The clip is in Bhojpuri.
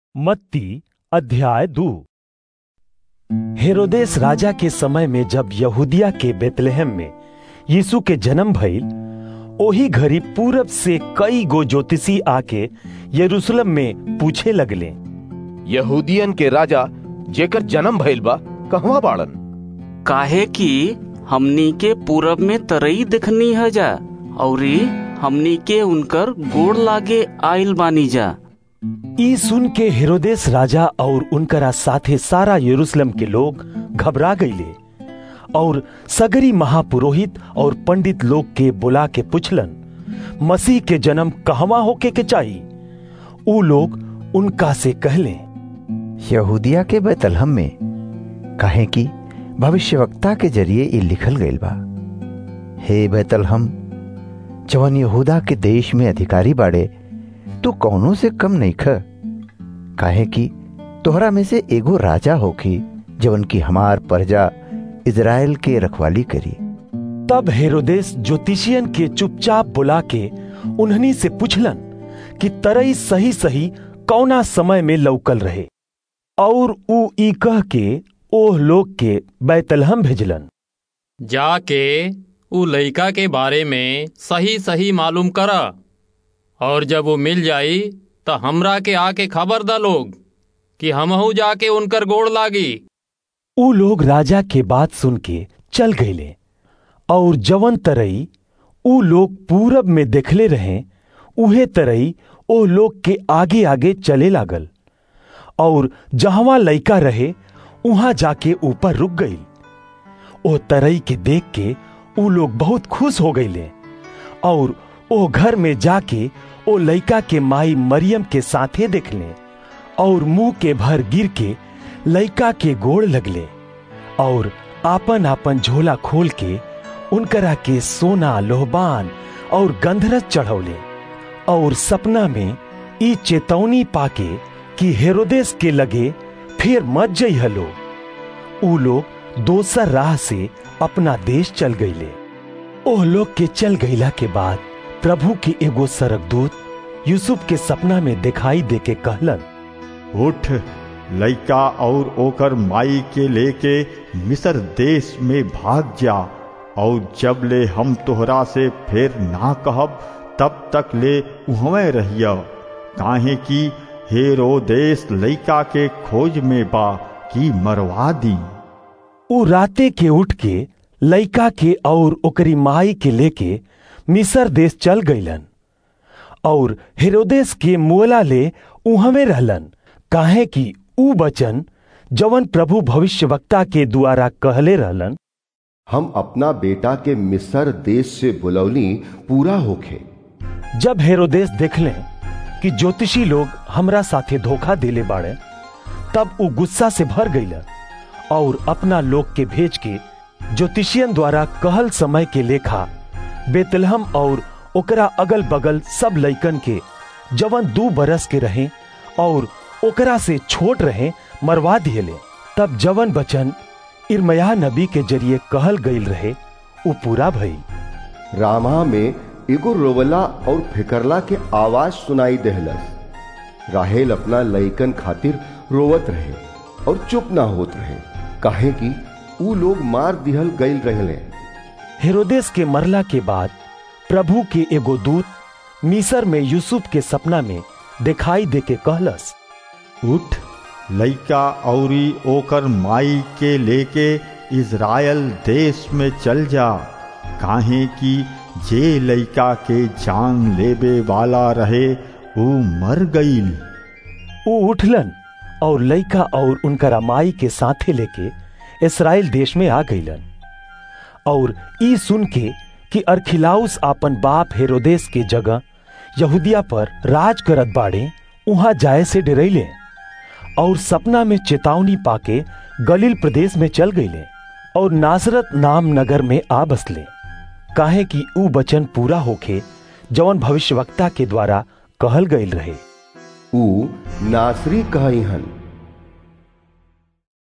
मत्ती अध्याय दू हेरोदेस राजा के समय में जब यहूदिया के बेतलेहम में यीशु के जन्म भइल ओही घड़ी पूरब से कई गो ज्योतिषी आके यरूशलेम में पूछे लगले यहूदियन के राजा जेकर जन्म भइल बा कहवा बाड़न काहे कि हमनी के पूरब में तरई देखनी है जा औरी हमनी के उनकर गोड़ लागे आइल बानी जा ई सुन के हेरोदेस राजा और उनकरा साथे सारा यरूशलेम के लोग घबरा गईले और सगरी महापुरोहित और पंडित लोग के बुला के पुछलन मसीह के जन्म कहवा होके के चाही ऊ लोग उनका से कहले यहूदिया के बैतलहम में कहे कि भविष्यवक्ता के जरिए ये लिखल गईल बा हे बैतलहम जवन यहूदा के देश में अधिकारी बाड़े तू कौनो से कम नहीं ख काहे कि तोहरा में से एगो राजा होखी जवन की हमार प्रजा इज़राइल के रखवाली करी तब हेरोदेस ज्योतिषियन के चुपचाप बुला के उन्हनी से पुछलन कि तरई सही सही कौना समय में लौकल रहे और ऊ ई कह के ओह लोग के बैतलहम भेजलन जाके उ लइका के बारे में सही सही मालूम करा और जब वो मिल जाई तो हमरा के आके खबर दा लोग कि हमहू जाके उनकर गोड़ लागी ऊ लोग राजा के बात सुन के चल गईले और जवन तरई ऊ लोग पूरब में देखले रहे उहे तरई ओ लोग के आगे आगे चले लागल और जहवा लइका रहे उहां जाके ऊपर रुक गई ओ तरई के देख के ऊ लोग बहुत खुश हो गईले और ओ घर में जाके ओ लइका के माई मरियम के साथे देखले और मुंह के भर गिर के लइका के गोड़ लगले और आपन आपन झोला खोल के उनकरा के सोना लोहबान और गंधरस चढ़ौले और सपना में ई चेतौनी पाके कि हेरोदेस के लगे फिर मत जई हलो ऊ लोग दोसर राह से अपना देश चल गईले ओह लोग के चल गईला के बाद प्रभु के एगो सरकदूत यूसुफ के सपना में दिखाई दे के कहलन उठ लइका और ओकर माई के लेके मिस्र देश में भाग जा और जब ले हम तोहरा से फिर ना कहब तब तक ले उहवे रहिया काहे कि हेरो देश लइका के खोज में बा की मरवा दी ऊ राते के उठ के लइका के और ओकरी माई के लेके मिसर देश चल गईलन और हेरोदेस के मुअला ले उहवे रहलन काहे कि ऊ बचन जवन प्रभु भविष्यवक्ता के द्वारा कहले रहलन हम अपना बेटा के मिस्र देश से बुलौनी पूरा होखे जब हेरोदेस देखले कि ज्योतिषी लोग हमरा साथे धोखा देले बाड़े तब ऊ गुस्सा से भर गईला और अपना लोग के भेज के ज्योतिषियन द्वारा कहल समय के लेखा बेतलहम और ओकरा अगल बगल सब लइकन के जवन दू बरस के रहे और ओकरा से छोट रहे मरवा दिएले तब जवन बचन इरमया नबी के जरिए कहल गईल रहे उ पूरा भई रामा में एगो रोवला और फिकरला के आवाज सुनाई देहलस राहेल अपना लइकन खातिर रोवत रहे और चुप ना होत रहे काहे कि ऊ लोग मार दिहल गईल रहले हेरोदेस के मरला के बाद प्रभु के एगो दूत मिसर में यूसुफ के सपना में दिखाई दे के कहलस उठ लइका औरी ओकर माई के लेके इज़राइल देश में चल जा काहे कि जे लइका के जान लेबे वाला रहे ऊ मर गईल ऊ उठलन और लइका और उनकरा माई के साथे लेके इसराइल देश में आ गईलन और ई सुन के कि अरखिलाउस आपन बाप हेरोदेस के जगह यहूदिया पर राज करत बाड़े उहां जाए से डरैले और सपना में चेतावनी पाके गलील प्रदेश में चल गईले और नासरत नाम नगर में आ बसले काहे कि ऊ बचन पूरा होके जवन भविष्यवक्ता के द्वारा कहल गईल रहे ऊ नासरी कहई हन